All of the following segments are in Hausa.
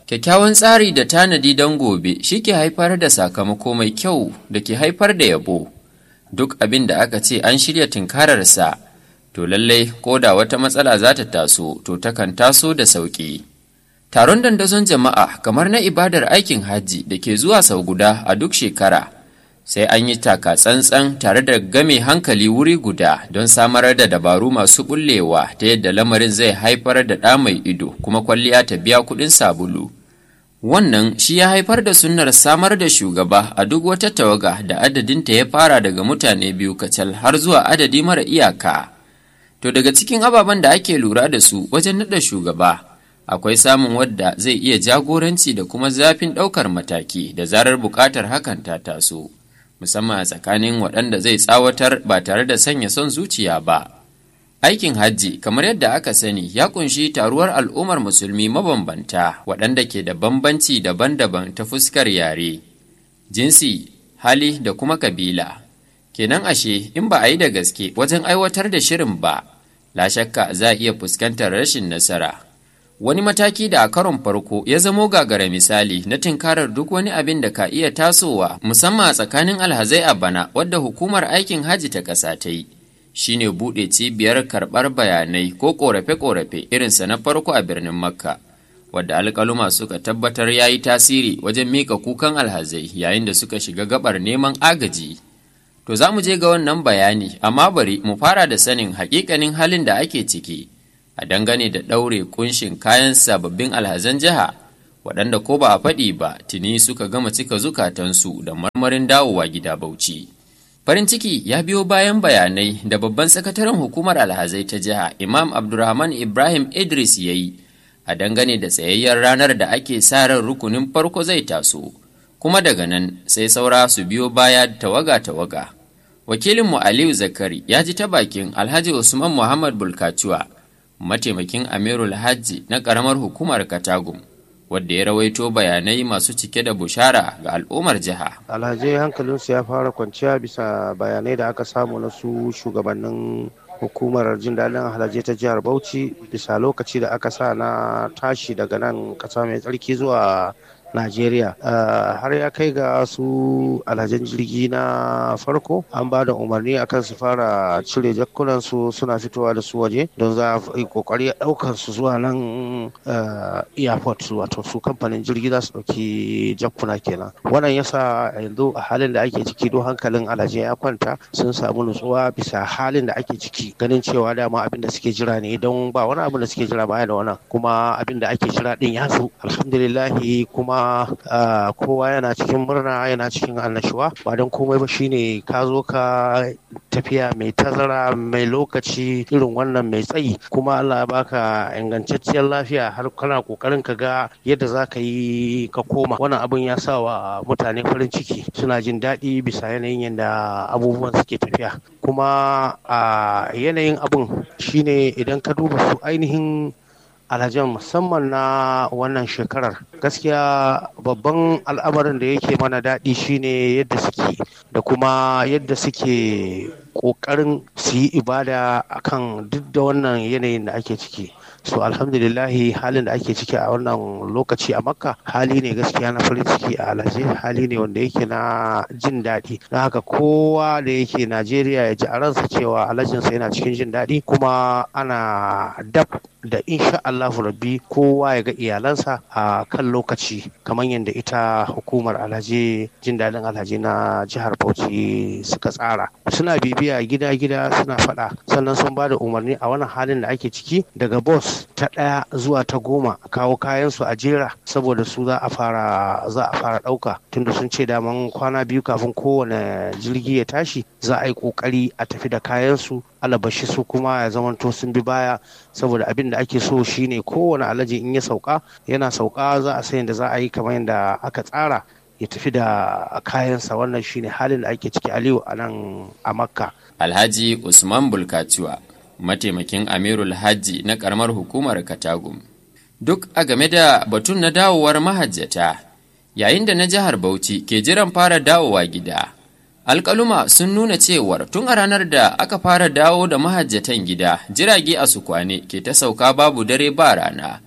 Kyakkyawan tsari da tanadi don gobe shi ke haifar da sakamako mai kyau da ke haifar da yabo. Duk abin da aka ce an shirya tunkararsa, to lallai ko da wata matsala za ta taso, to takan taso da sauƙi. Taron dandazon jama'a kamar na ibadar aikin hajji da ke zuwa sau guda a duk shekara, sai an yi taka tsantsan tare da game hankali wuri guda don samar da dabaru masu bullewa ta yadda lamarin zai haifar da ɗa mai ido kuma kwalliya ta biya kuɗin sabulu. Wannan shi ya haifar da sunnar samar da shugaba a duk wata tawaga da adadinta ya fara daga mutane biyu kacal har zuwa adadi mara iyaka. To daga cikin ababen da ake lura da su wajen naɗa shugaba, akwai samun wadda zai iya jagoranci da kuma zafin ɗaukar mataki da zarar buƙatar hakan ta taso, musamman a tsakanin waɗanda zai tsawatar ba tare da sanya son zuciya ba. Aikin hajji kamar yadda aka sani ya kunshi taruwar al'ummar musulmi mabambanta waɗanda ke da bambanci daban-daban ta fuskar yare, jinsi, hali da kuma kabila. Kenan ashe in ba a yi da gaske wajen aiwatar da shirin ba, la shakka za a iya fuskantar rashin nasara. Wani mataki da a karon farko ya zamo gagara misali na tinkarar duk wani abin da ka iya tasowa musamman a tsakanin alhazai a bana wadda hukumar aikin hajji ta ƙasa ta yi. shine buɗe cibiyar karɓar bayanai ko ƙorafe-ƙorafe irinsa na farko a birnin makka wadda alƙaluma suka tabbatar ya yi tasiri wajen mika kukan alhazai yayin da suka shiga gabar neman agaji to za mu je ga wannan bayani amma bari mu fara da sanin haƙiƙanin halin da ake ciki a dangane da ɗaure kunshin kayan sababbin alhazan jiha waɗanda ko ba a faɗi ba tuni suka gama cika zukatansu da marmarin dawowa gida bauchi. Farin ciki ya biyo bayan bayanai da babban sakataren hukumar alhazai ta jiha Imam Abdulrahman Ibrahim Idris ya yi a dangane da tsayayyar ranar da ake sa ran rukunin farko zai taso, kuma daga nan sai saura su biyo baya tawaga-tawaga. Wakilinmu Aliyu Zakari ya ji ta bakin Alhaji Usman Muhammad Bulkacuwa, mataimakin Amirul Hajji na ƙaramar hukumar Katagum. wadda ya rawaito bayanai masu cike da bushara ga al'ummar jiha. alhajai hankalinsu ya fara kwanciya bisa bayanai da aka samu na su shugabannin hukumar jin daɗin alhajai ta jihar bauchi bisa lokaci da aka sa na tashi daga nan ƙasa mai tsarki zuwa Najeriya har ya kai ga su alhajan jirgi na farko an ba da umarni akan su fara cire jakkunan su suna fitowa da su waje don za a yi kokari daukar su zuwa nan airport wato su kamfanin jirgi za su dauki jakkuna kenan wannan yasa yanzu a halin da ake ciki don hankalin alhaji ya kwanta sun samu nutsuwa bisa halin da ake ciki ganin cewa dama abin da suke jira ne don ba wani abin da suke jira baya da wannan kuma abin da ake jira din ya zo alhamdulillahi kuma Uh, kowa yana cikin murna yana cikin annashuwa ba don komai ba shine ka zo ka tafiya mai tazara mai lokaci irin wannan mai tsayi kuma Allah ya baka ingantacciyar lafiya har kana kokarin ka ga yadda za ka yi ka koma wannan abun ya sa wa mutane farin ciki suna jin daɗi bisa yanayin yadda abubuwan suke tafiya kuma a uh, yanayin abun shine idan ka duba su ainihin alhajan musamman na wannan shekarar gaskiya babban al'amarin da yake mana daɗi shine yadda suke da kuma yadda suke ƙoƙarin su yi ibada akan duk da wannan yanayin da ake ciki so alhamdulillahi halin da ake ciki a wannan lokaci a makka hali ne gaskiya na farin ciki a alhaji hali ne wanda yake na jin daɗi don haka kowa da yake najeriya ya ji a ransa cewa alhajinsa yana cikin jin daɗi kuma ana dab da insha Allahu rabbi kowa ya ga iyalansa a kan lokaci kamar yadda ita hukumar alhaji jin daɗin alhaji na jihar Bauchi suka tsara suna bibiya gida-gida suna faɗa sannan sun ba da umarni a wannan halin da ake ciki daga bos ta ɗaya zuwa ta goma kawo kayan su a jera saboda su za a fara za a fara ɗauka tunda sun ce daman kwana biyu kafin kowane jirgi ya tashi za a yi ƙoƙari a tafi da kayan su alabashi su kuma ya zamanto sun bi baya saboda abin da ake so shine kowane alaji in ya sauka yana sauka za a san da za a yi kamar yadda aka tsara ya tafi da kayansa wannan shine halin da ake ciki aliyu a nan a makka alhaji usman bulkaciwa mataimakin amirul hajji na karamar hukumar katagum duk a game da batun na dawowar mahajjata yayin da na jihar bauchi ke jiran fara dawowa gida alkaluma sun nuna cewar tun a ranar da aka fara dawo da mahajjatan gida jirage a sukwane ke ta sauka babu dare ba rana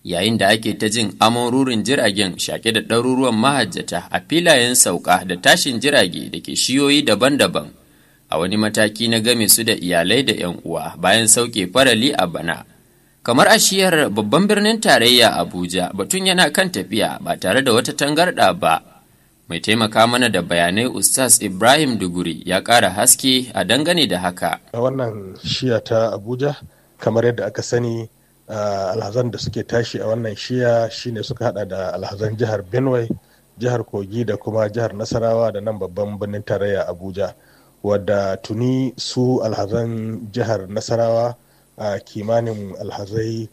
yayin da ake ta jin amon rurin jiragen shaƙe da ɗaruruwan mahajjata a filayen sauka da tashin jirage da ke shiyoyi daban-daban a wani mataki na game su da iyalai da 'yan uwa bayan sauke farali a bana kamar a shiyar babban birnin tarayya abuja batun yana kan tafiya ba tare da wata tangarɗa ba mai taimaka mana da bayanai ustaz ibrahim duguri ya ƙara haske a dangane da haka a wannan shiya ta abuja kamar yadda aka sani Uh, alhazan da suke tashi a wannan shiya shine suka hada da alhazan jihar benue jihar kogi da kuma jihar nasarawa da nan babban birnin tarayya abuja wadda tuni su alhazan jihar nasarawa a uh, kimanin alhazai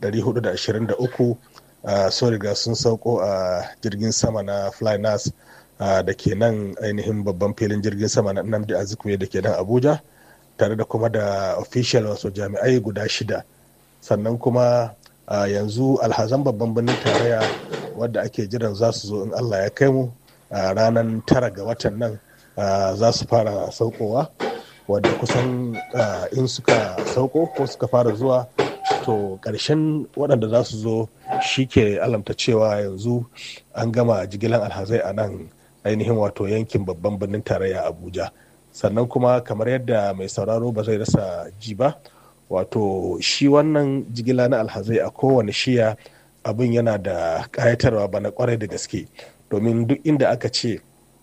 423 uh, sun riga sun sauko a jirgin sama na flynas da ke nan ainihin babban filin jirgin sama na namdi azikwe da ke nan abuja tare da kuma da official wasu jami'ai guda shida sannan kuma uh, yanzu alhazan babban birnin tarayya wadda ake jiran za su zo in allah ya kai mu a uh, ranar tara ga watan nan uh, za su fara saukowa wadda kusan in suka sauko ko suka fara zuwa to ƙarshen waɗanda za su zo shi ke alamta cewa yanzu an gama jigilan alhazai a nan ainihin wato yankin babban birnin tarayya abuja sannan kuma kamar yadda mai sauraro ba zai rasa ji ba wato shi wannan jigila na alhazai a kowane shiya abin yana da ƙayatarwa ba na kwarai da gaske domin duk inda aka ce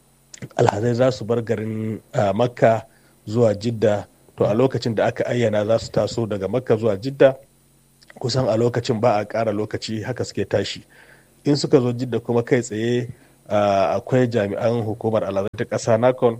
alhazai za su bar garin makka zuwa jidda to a lokacin da aka ayyana za su taso daga makka zuwa jidda kusan a lokacin ba a ƙara lokaci haka suke tashi in suka zo jidda kuma kai tsaye akwai jami'an hukumar alhazai ta ƙasa nakon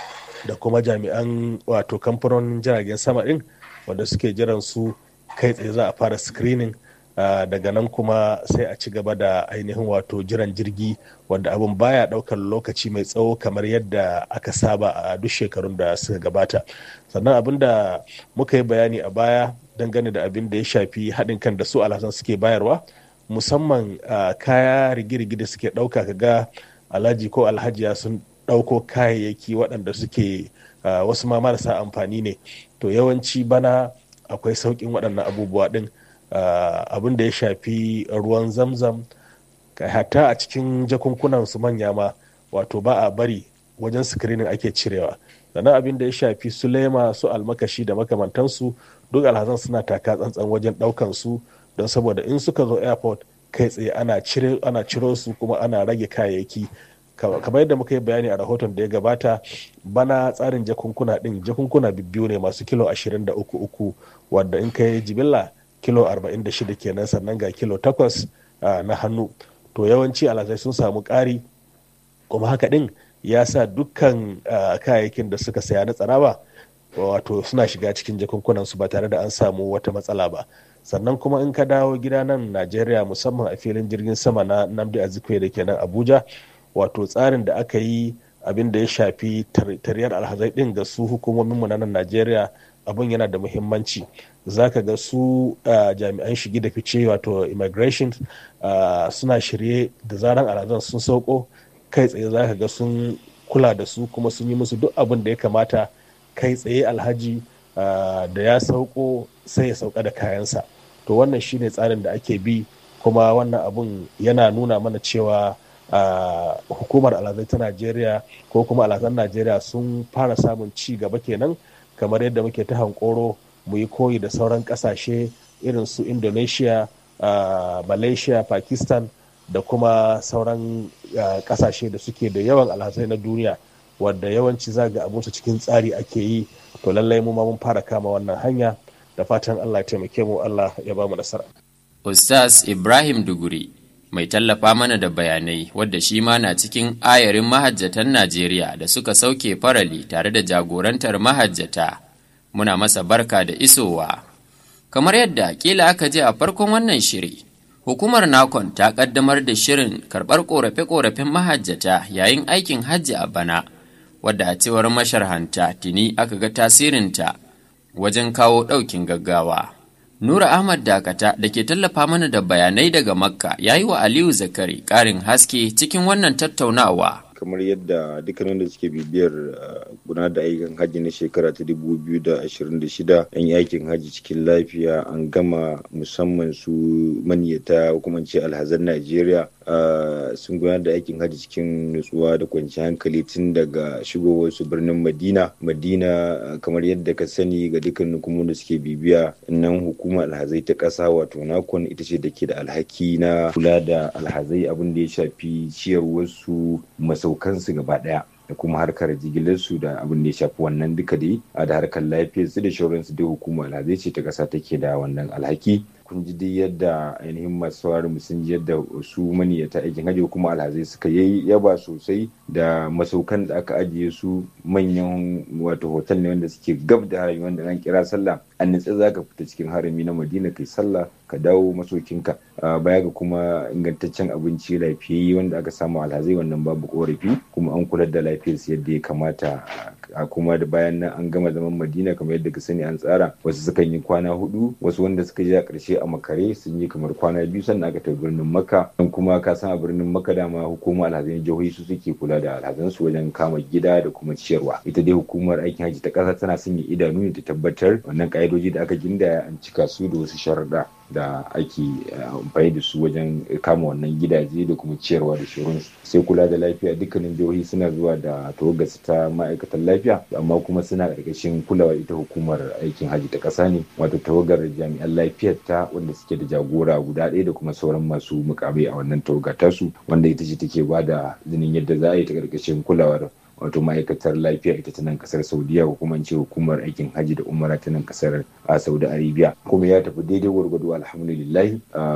da kuma jami'an wato kamfanonin jiragen sama ɗin wanda suke jiran su kai tsaye za a fara screening uh, daga nan kuma sai a ci gaba da ainihin wato jiran jirgi wanda abin baya daukar lokaci mai tsawo kamar yadda aka saba a duk shekarun da suka gabata sannan abin da muka yi bayani a baya dangane da abin da ya shafi haɗin kan da su alhassan suke bayarwa musamman uh, kaya rigirigi da suke ɗauka kaga alhaji ko alhajiya sun ɗauko kayayyaki waɗanda suke uh, wasu ma marasa amfani ne to yawanci bana akwai sauƙin waɗannan abubuwa ɗin abin da ya shafi ruwan zamzam hatta a cikin jakunkunan su manya ma wato ba a bari wajen sikirinin ake cirewa sannan abin da ya shafi su lema su almakashi da makamantansu duk alhazan suna taka tsantsan wajen ɗaukan su don saboda in suka zo airport kai tsaye ana ciro su kuma ana rage kayayyaki kamar yadda muka yi bayani a rahoton da ya gabata bana tsarin jakunkuna din jakunkuna biyu ne masu kilo 23 uku wadda in ka yi jibilla kilo 46 kenan sannan ga kilo 8 na hannu to yawanci alhazai sun samu ƙari kuma haka din ya sa dukkan kayayyakin da suka saya na tsaraba wato suna shiga cikin jakunkunan su ba tare da an samu wata matsala ba sannan kuma in ka dawo gida nan najeriya musamman a filin jirgin sama na namdi azikwe da ke nan abuja wato tsarin da aka yi abin da ya shafi tariyar alhazai din ga su hukumomin mu na nan Najeriya abin yana da muhimmanci zaka ga su jami'an shigi da fice wato immigration suna shirye da zaran alhazan sun sauko kai tsaye zaka ga sun kula da su kuma sun yi musu duk abin da ya kamata kai tsaye alhaji da ya sauko sai ya sauka da kayansa to wannan shine tsarin da ake bi kuma wannan abun yana nuna mana cewa Uh, hukumar alhazai ta najeriya ko kuma alhazan najeriya sun fara samun ci gaba kenan kamar yadda muke ta hankoro mu yi koyi da sauran kasashe irin su indonesia uh, malaysia pakistan da kuma sauran uh, kasashe da suke da yawan alhazai na duniya wadda yawanci zaga abinsu cikin tsari ake yi to lallai mu ma mun fara kama wannan hanya da fatan allah ya taimake mu allah ya ba mu nasara ustaz ibrahim duguri mai tallafa mana da bayanai wadda shi ma na cikin ayarin mahajjatan Najeriya da suka sauke farali tare da jagorantar mahajjata. Muna masa barka da isowa. Kamar yadda kila aka je a farkon wannan shiri, hukumar Nakon ta kaddamar da shirin karɓar ƙorafe-ƙorafen mahajjata yayin aikin hajji a bana, wadda a cewar masharhanta tuni aka ga tasirinta wajen kawo ɗaukin gaggawa. Nura Ahmad Dakata da ke tallafa mana da bayanai daga Makka ya yi wa Aliyu Zakari ƙarin haske cikin wannan tattaunawa. kamar yadda dukkan wanda suke bibiyar gudanar da ayyukan hajji na shekara ta 2026 an yi aikin hajji cikin lafiya an gama musamman su maniyata kuma ce alhazan najeriya sun gudanar da aikin hajji cikin nutsuwa da kwanciyar hankali tun daga shigowar su birnin madina madina kamar yadda ka sani ga dukkan hukumomin da suke bibiya nan hukumar alhazai ta ƙasa wato nakon ita ce da ke da alhaki na kula da alhazai abin da ya shafi ciyarwarsu masaukansu gaba ɗaya da kuma harkar jigilarsu da abin da ya shafi wannan duka dai a da harkar lafiyar su da shauransu da hukumar alhazai ce ta ƙasa take da wannan alhaki kun ji dai yadda ainihin masu sauraron sun ji yadda su maniyata aikin hajji kuma alhazai suka yi yaba sosai da masaukan da aka ajiye su manyan wato hotel ne wanda suke gab da harami wanda an kira sallah an nitsa za ka fita cikin harami na madina kai sallah ka dawo masaukinka baya ga kuma ingantaccen abinci lafiyayye wanda aka samu alhazai wannan babu korafi kuma an kula da lafiyarsu yadda ya kamata a kuma da bayan nan an gama zaman madina kamar yadda ka sani an tsara wasu sukan yi kwana hudu wasu wanda suka je a ƙarshe a makare sun yi kamar kwana biyu sannan aka tafi birnin makka don kuma ka san a birnin makka dama hukumar alhazan jihohi su suke kula da alhazansu wajen kama gida da kuma ciyarwa ita dai hukumar aikin hajji ta ƙasa tana sanya idanu ne ta tabbatar wannan ƙa'idoji da aka gindaya an cika su da wasu sharuɗa da ake amfani da su wajen kama wannan gidaje da kuma ciyarwa da shirinsu sai kula da lafiya dukkanin jihohi suna zuwa da tawagarsu ta ma'aikatan lafiya amma kuma suna ƙarƙashin kulawa ita hukumar aikin hajji ta ƙasa ne wato tawagar jami'an lafiyar ta wanda suke da jagora guda ɗaya da kuma sauran masu mukamai a wannan tawaga tasu wanda ita ce take ba da zinin yadda za a yi ta ƙarƙashin kulawar wato ma'aikatar lafiya ita ta nan kasar saudiya ko kuma ce hukumar aikin hajji da umara ta nan kasar saudi arabia kuma ya tafi daidai gwargwado alhamdulillahi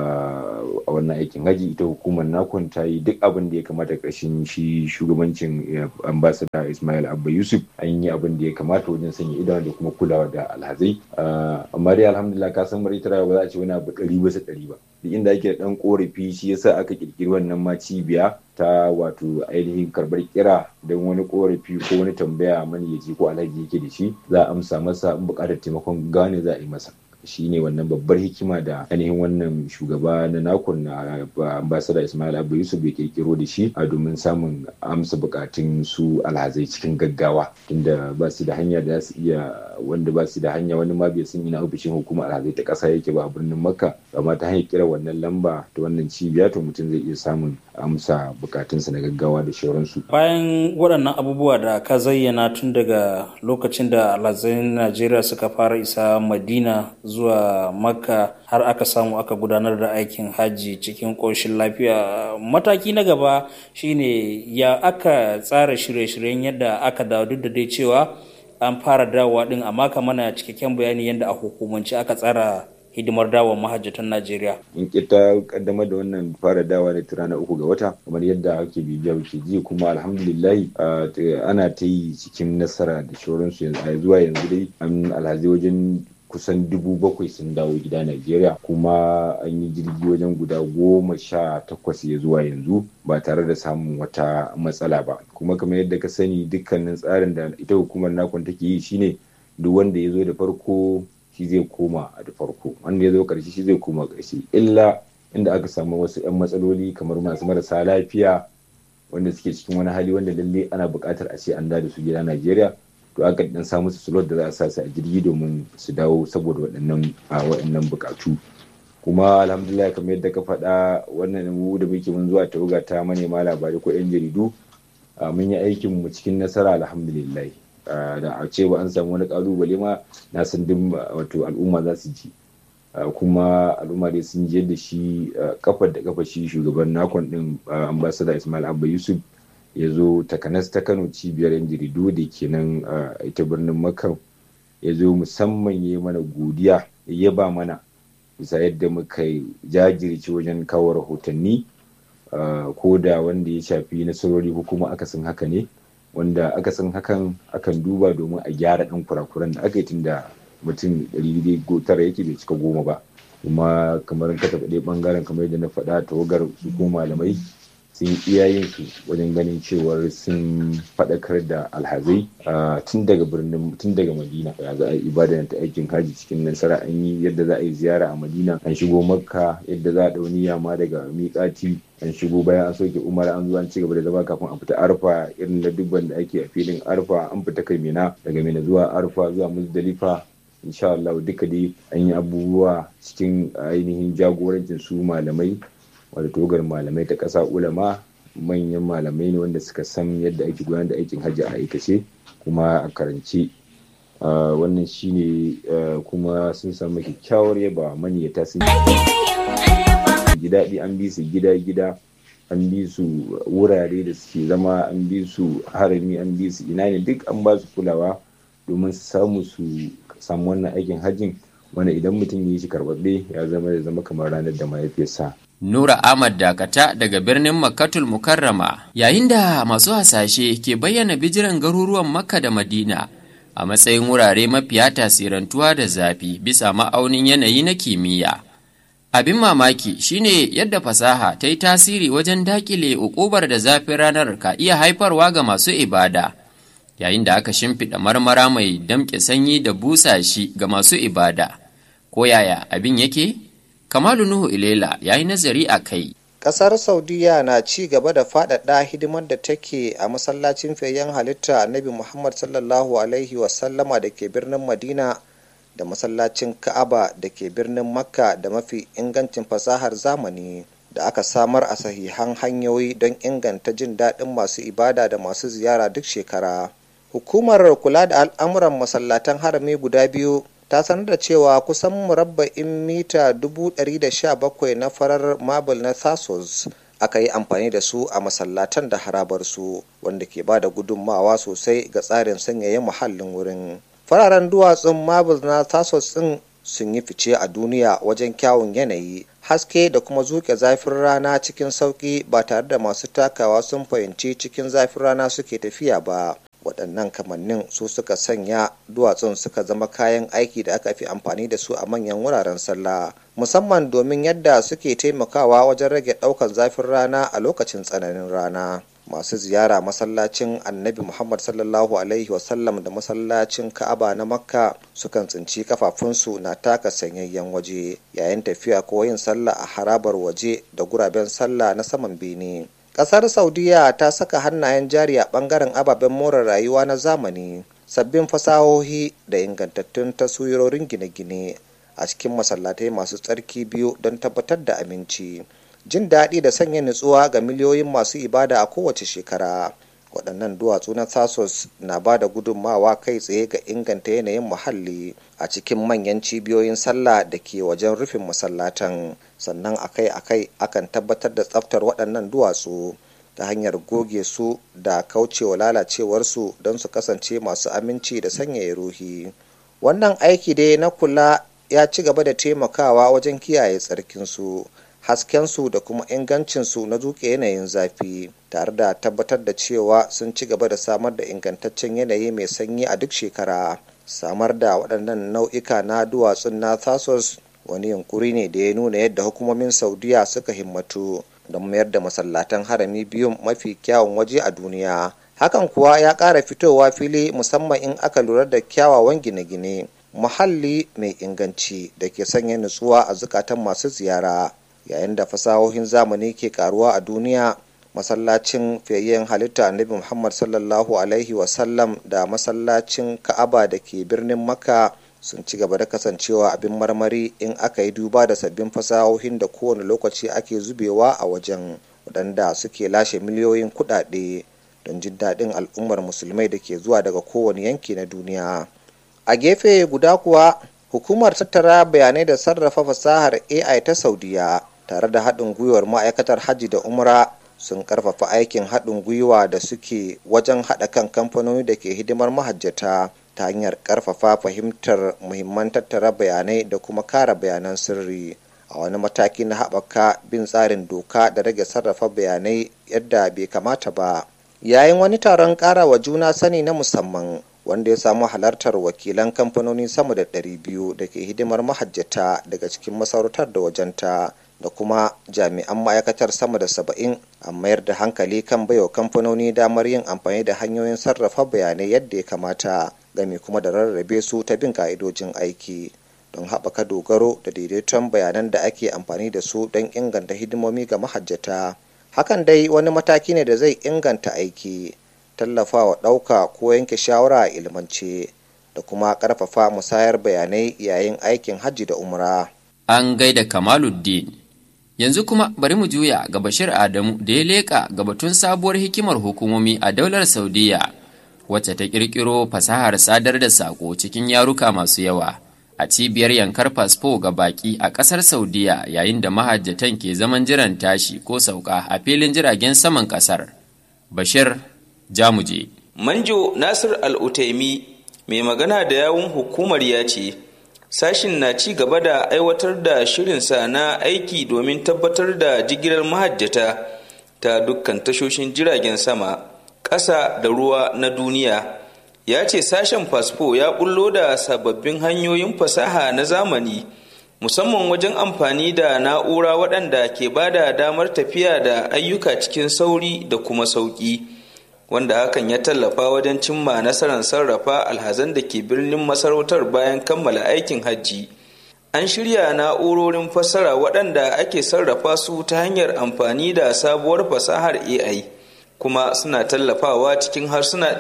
a wannan aikin hajji ita hukumar nakon ta yi duk abin da ya kamata ƙarshen shi shugabancin ambasada ismail abba yusuf an yi abin da ya kamata wajen sanya idanu da kuma kulawa da alhazai amma dai alhamdulillah ka san mara ba za a ce wani abu ɗari bisa ɗari ba duk inda ake da ɗan ƙorafi shi yasa aka ƙirƙiri wannan ma cibiya ta wato ainihin karbar kira don wani korafi ko wani tambaya mani ya ji ko alhaji yake da shi za a amsa masa in bukatar taimakon gane za a yi masa shi ne wannan babbar hikima da ainihin wannan shugaba na nakon na ambasada ismail abu yusuf ya kirkiro da shi a domin samun amsa bukatun su alhazai cikin gaggawa tunda ba su da hanya da su iya wanda ba su da hanya wani ma bai san ina ofishin hukumar alhazai ta kasa yake ba a birnin makka amma ta hanyar kira wannan lamba ta wannan cibiya to mutum zai iya samun amsa bukatunsa na gaggawa da shauransu. Bayan waɗannan abubuwa da ka zayyana tun daga lokacin da alhazan Najeriya suka fara isa Madina zuwa Makka har aka samu aka gudanar da aikin hajji cikin ƙoshin lafiya. Mataki na gaba shine ya aka tsara shirye-shiryen yadda aka dawo duk da dai cewa an fara dawowa din amma ka mana cikakken bayani yadda a hukumance aka tsara hidimar dawon mahajjatan Najeriya. In kita kaddamar da wannan fara dawa da ta ranar uku ga wata kamar yadda ake bibiya ke ji kuma alhamdulillahi ana ta yi cikin nasara da shauransu yanzu zuwa yanzu dai an alhazi wajen kusan dubu bakwai sun dawo gida Najeriya kuma an yi jirgi wajen guda goma sha takwas ya zuwa yanzu ba tare da samun wata matsala ba kuma kamar yadda ka sani dukkanin tsarin da ita hukumar nakon take yi shine duk wanda ya zo da farko shi zai koma a da farko wanda ya zo karshe shi zai koma karshe illa inda aka samu wasu 'yan matsaloli kamar masu marasa lafiya wanda suke cikin wani hali wanda lalle ana buƙatar a ce an da su gida Najeriya to aka dan samu su slot da za a sa su a jirgi domin su dawo saboda waɗannan a waɗannan buƙatu kuma alhamdulillah kamar yadda ka faɗa wannan mu da muke mun zuwa tawaga ta manema labarai ko 'yan jaridu mun yi aikin mu cikin nasara alhamdulillah da a ce ba an samu wani kalubale ma na san duk wato al'umma za su ji kuma al'umma dai sun ji yadda shi kafar da kafa shi shugaban nakon din ambassador ismail abba yusuf ya zo takanas ta kano cibiyar yan jaridu da ke nan ita birnin makka ya zo musamman ya mana godiya ya ba mana bisa yadda muka jajirce wajen kawo rahotanni ko da wanda ya shafi nasarori ko kuma akasin haka ne wanda aka san hakan akan duba domin a gyara ɗan kurakuran da aka yi tun da mutum ɗari tara yake bai cika goma ba kuma kamar ka taɓa ɗaya ɓangaren kamar yadda na faɗa tawagar su ko malamai sun iyayen su wajen ganin cewar sun faɗakar da alhazai tun daga birnin tun daga madina ya za a yi ibada ta aikin haji cikin nasara an yi yadda za a yi ziyara a madina an shigo makka yadda za a ɗau niyya ma daga miƙati an shigo bayan an soke umar an zo an ci gaba da zama kafin a fita arfa irin na dubban da ake a filin arfa an fita kai mina daga mina zuwa arfa zuwa muzdalifa insha Allah duka dai an yi abubuwa cikin ainihin jagorancin su malamai wadda togar malamai ta ƙasa ulama manyan malamai ne wanda suka san yadda ake gudanar da aikin hajji a aikace kuma a karance wannan shine kuma sun samu kyakkyawar yaba maniyata sun ji daɗi an bi su gida-gida an bi su wurare da suke zama an bi su harami an bi su ina ne duk an ba su kulawa domin su samu su samu wannan aikin hajjin wanda idan mutum ya yi shi karɓaɓɓe ya zama da zama kamar ranar da mahaifiyarsa Nura Ahmad Dakata daga birnin Makkatul Mukarrama yayin da masu hasashe ke bayyana bijiran garuruwan Makka da Madina a matsayin wurare mafiya tasirantuwa da zafi bisa ma'aunin yanayi na kimiyya. Abin mamaki shine yadda fasaha ta yi tasiri wajen dakile ukubar da zafin ranar ka iya haifarwa ga masu ibada, yayin da aka shimfiɗa marmara mai damƙe sanyi da busa shi ga masu ibada. Ko yaya abin yake? Kamalu Nuhu Ilela ya yi nazari a kai. Ƙasar Saudiya na ci gaba da faɗaɗa hidimar da take a masallacin fiyayyen halitta Annabi Muhammad sallallahu Alaihi wasallama da ke birnin Madina da masallacin Ka'aba da ke birnin Makka da mafi ingancin fasahar zamani da aka samar a sahihan hanyoyi don inganta jin daɗin masu ibada da masu ziyara duk shekara. Hukumar kula da al'amuran masallatan harami guda biyu ta sanar da cewa kusan murabba'in mita 117 na farar marble na thasos aka yi amfani da su a masallatan da harabarsu wanda ke ba da gudunmawa sosai ga tsarin sanyaya muhallin wurin fararen duwatsun marble na thasos din sun yi fice a duniya wajen kyawun yanayi haske da kuma zuke zafin rana cikin sauki ba tare da masu takawa sun fahimci cikin zafin rana suke tafiya ba waɗannan kamannin su suka sanya duwatsun suka zama kayan aiki da aka fi amfani da su a manyan wuraren sallah musamman domin yadda suke taimakawa wajen rage ɗaukar zafin rana a lokacin tsananin rana masu ziyara masallacin annabi muhammad sallallahu alaihi wasallam da masallacin ka'aba na makka sukan tsinci kafafunsu na taka sanyayyen waje yayin tafiya ko yin sallah a harabar waje da guraben sallah na saman bene kasar saudiya ta saka hannayen jari a bangaren ababen more rayuwa na zamani sabbin fasahohi da ingantattun taswirorin gine-gine a cikin masallatai masu tsarki biyu don tabbatar da aminci jin daɗi da sanya nutsuwa ga miliyoyin masu ibada a kowace shekara waɗannan duwatsu na thasos na ba da gudunmawa kai tsaye ga inganta yanayin muhalli a cikin manyan cibiyoyin sallah da ke wajen rufin masallatan sannan akai-akai akan tabbatar da tsaftar waɗannan duwatsu ta hanyar goge su da kaucewa lalacewarsu don su kasance masu aminci da sanyaya ruhi wannan aiki dai na kula ya ci gaba da taimakawa wajen kiyaye tsarkinsu haskensu da kuma ingancinsu na zuke yanayin zafi tare da tabbatar da cewa sun ci gaba da samar da ingantaccen yanayi mai sanyi a duk shekara samar da waɗannan nau'ika na duwatsun na thasos wani yunkuri ne da ya nuna yadda hukumomin saudiya suka himmatu don mayar da masallatan harami biyun mafi kyawun waje a duniya hakan kuwa ya ƙara fitowa fili musamman in aka lura da kyawawan gine-gine muhalli mai inganci da ke sanya nutsuwa a zukatan masu ziyara yayin da fasahohin zamani ke karuwa a duniya masallacin fiyayyen halitta annabi muhammad sallallahu alaihi wasallam da masallacin ka'aba da ke birnin makka sun ci gaba da kasancewa abin marmari in aka yi duba da sabbin fasahohin da kowane lokaci ake zubewa a wajen waɗanda suke lashe miliyoyin kuɗaɗe don jin daɗin al'ummar musulmai da ke zuwa daga kowane yanki na duniya a gefe guda kuwa hukumar tattara bayanai da sarrafa fasahar ai ta saudiya tare da haɗin gwiwar ma'aikatar hajji da umra sun karfafa aikin haɗin gwiwa da suke wajen haɗa kan kamfanoni da ke hidimar mahajjata ta hanyar karfafa fahimtar muhimman tattara bayanai da kuma kara bayanan sirri a wani mataki na haɓaka bin tsarin doka da rage sarrafa bayanai yadda bai kamata ba yayin wani taron ƙara wa juna sani na musamman wanda ya samu halartar wakilan kamfanoni sama da 200 da ke hidimar mahajjata daga cikin masarautar da wajenta da kuma jami'an ma'aikatar sama da saba'in a mayar da hankali kan baiwa kamfanoni damar yin amfani da hanyoyin sarrafa bayanai yadda ya kamata game kuma da rarrabe su ta bin ka'idojin aiki don haɓaka dogaro da daidaiton bayanan da ake amfani da su don inganta hidimomi ga mahajjata hakan dai wani mataki ne da zai inganta aiki tallafawa ɗauka ko yanke shawara a ilmance da kuma ƙarfafa musayar bayanai yayin aikin hajji da umra. An gaida Kamaluddin. Yanzu kuma bari mu juya ga Bashir Adamu da ya leƙa ga batun sabuwar hikimar hukumomi a daular Saudiya wacce ta ƙirƙiro fasahar sadar da saƙo cikin yaruka masu yawa a cibiyar yankar fasfo ga baƙi a ƙasar Saudiya yayin da mahajjatan ke zaman jiran tashi ko sauka a filin jiragen saman ƙasar. Bashir Jamuje. Manjo Nasir Al-Utaimi mai magana da yawun hukumar ya ce sashin na ci gaba da aiwatar da shirinsa na aiki domin tabbatar da jigilar mahajjata ta dukkan tashoshin jiragen sama ƙasa da ruwa na duniya ya ce sashen fasfo ya bullo da sababbin hanyoyin fasaha na zamani musamman wajen amfani da na'ura waɗanda ke ba da damar tafiya da ayyuka cikin sauri da kuma sauƙi. wanda hakan ya tallafa wajen cimma nasarar sarrafa alhazan da ke birnin masarautar bayan kammala aikin hajji an shirya na'urorin fassara waɗanda ake sarrafa su ta hanyar amfani da sabuwar fasahar ai kuma suna tallafawa cikin harsuna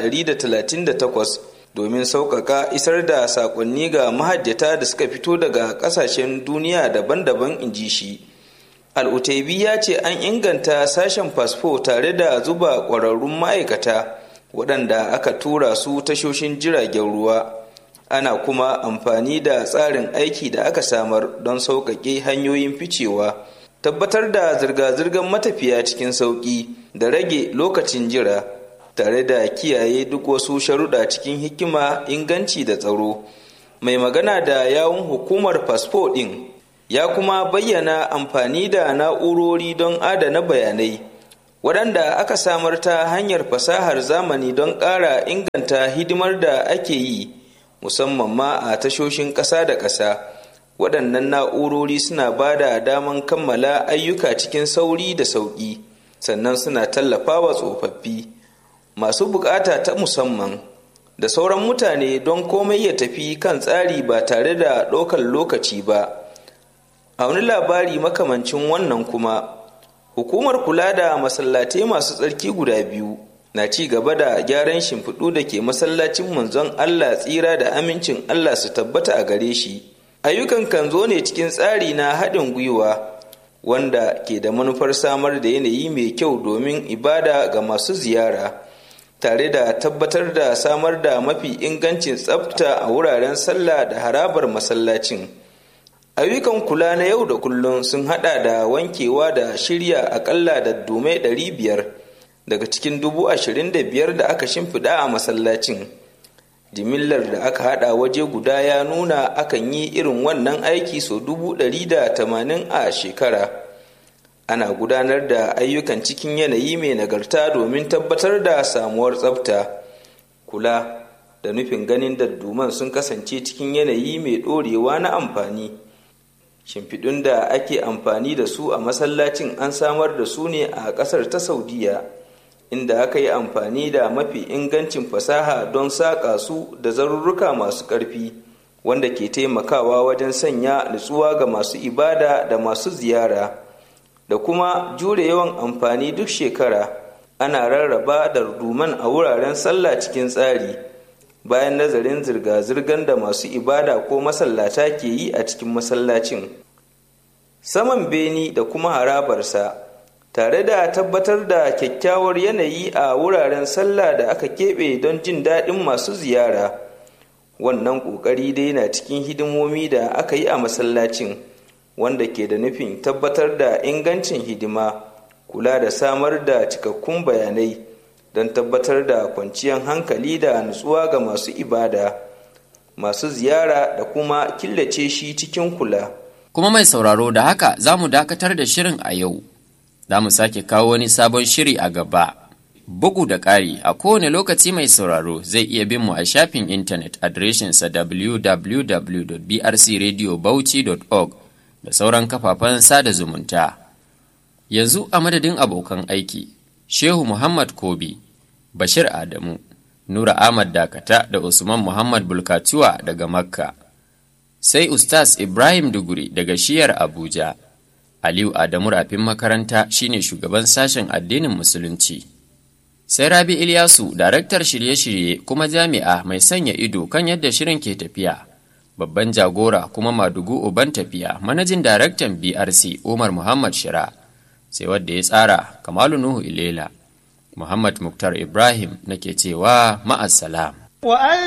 138 domin sauƙaƙa isar da saƙonni ga mahajjata da suka fito daga ƙasashen duniya daban-daban in ji shi al'utaibi ya ce an inganta sashen fasfo tare da zuba ƙwararrun ma'aikata waɗanda aka tura su tashoshin jiragen ruwa ana kuma amfani da tsarin aiki da aka samar don sauƙaƙe hanyoyin ficewa tabbatar da zirga-zirgar matafiya cikin sauƙi da rage lokacin jira tare da kiyaye duk wasu sharuɗa cikin hikima inganci da tsaro mai magana da yawun hukumar fasfo ɗin ya kuma bayyana amfani da na'urori don adana bayanai waɗanda aka samar ta hanyar fasahar zamani don ƙara inganta hidimar da ake yi musamman ma a tashoshin ƙasa da ƙasa waɗannan na'urori suna ba da daman kammala ayyuka cikin sauri da sauƙi sannan suna tallafawa tsofaffi masu buƙata ta musamman da sauran mutane don komai ya tafi kan tsari ba tare da ɗaukar lokaci ba a wani labari makamancin wannan kuma hukumar kula da masallatai masu tsarki guda biyu na ci gaba da gyaran shimfiɗu da ke masallacin manzon allah tsira da amincin allah su tabbata a gare shi ayyukan kan zo ne cikin tsari na haɗin gwiwa wanda ke da manufar samar da yanayi mai kyau domin ibada ga masu ziyara tare da tabbatar da samar da mafi ingancin tsafta a wuraren sallah da harabar masallacin. ayyukan kula na yau da kullum sun hada da wankewa da shirya akalla da dume 500 daga cikin dubu ashirin da biyar da aka shimfiɗa a masallacin jimillar da aka hada waje guda ya nuna akan yi irin wannan aiki sau dubu ɗari da tamanin a shekara ana gudanar da ayyukan cikin yanayi mai nagarta domin tabbatar da samuwar tsafta kula da nufin ganin dadduman sun kasance cikin yanayi mai ɗorewa na amfani shimfiɗun da ake amfani da su a masallacin an samar da su ne a ƙasar ta saudiya inda aka yi amfani da mafi ingancin fasaha don saƙa su da zarurruka masu ƙarfi wanda ke taimakawa wajen sanya nutsuwa ga masu ibada da masu ziyara da kuma jure yawan amfani duk shekara ana rarraba da ruduman a wuraren sallah cikin tsari bayan nazarin zirga-zirgar da masu ibada ko masallata ke yi a cikin masallacin saman beni da kuma harabarsa tare da tabbatar da kyakkyawar yanayi a wuraren sallah da aka keɓe don jin daɗin masu ziyara wannan ƙoƙari dai na cikin hidimomi da aka yi a masallacin wanda ke da nufin tabbatar da ingancin hidima kula da samar da cikakkun bayanai don tabbatar da kwanciyar hankali da nutsuwa ga masu ibada masu ziyara da kuma killace shi cikin kula kuma mai sauraro da haka za mu dakatar da shirin a yau za mu sake kawo wani sabon shiri a gaba bugu da ƙari a kowane lokaci mai sauraro zai iya bin mu a shafin intanet adireshinsa www.brcradiobauchi.org da sauran kafafen sada zumunta yanzu a madadin abokan aiki shehu muhammad kobi bashir adamu nura ahmad dakata da usman muhammad bulkatuwa daga makka sai ustaz ibrahim duguri daga shiyar abuja aliyu adamu rafin makaranta shine shugaban sashen addinin musulunci sai rabi ilyasu daraktar shirye-shirye kuma jami'a mai sanya ido kan yadda shirin ke tafiya babban jagora kuma madugu uban tafiya manajin daraktan brc umar muhammad shira sai wadda ya tsara kamalu nuhu ilela muhammad muktar ibrahim nake cewa ma'assalam